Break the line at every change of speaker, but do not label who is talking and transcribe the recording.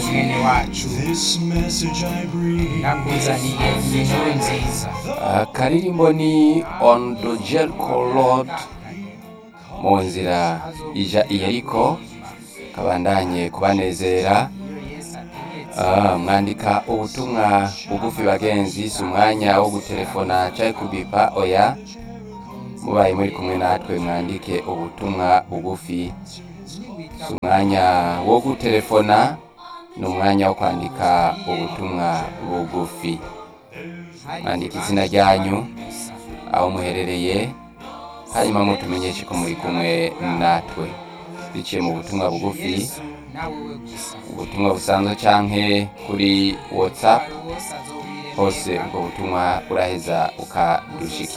mwene wacu
This message I bring
nakuzaniye inkuru nziza
akaririmbo ni on the Jericho road mu nzira ija i yeriko kabandanye kubanezera Ah, mwandika ubutumwa bugufi bagenzi si umwanya wo gutelefona cyangwa kubipa oya mubaye muri kumwe natwe mwandike ubutumwa bugufi si umwanya wo gutelefona ni umwanya wo kwandika ubutumwa bugufi mwandika izina ryanyu aho muherereye hanyuma mutumenyeshe ko muri kumwe natwe biciye mu butumwa bugufi
nawe we gusa
ubutumwa busanzwe canke kuri whatsapp
bose azobwire
hose ubwo butumwa uraheza ukadushikira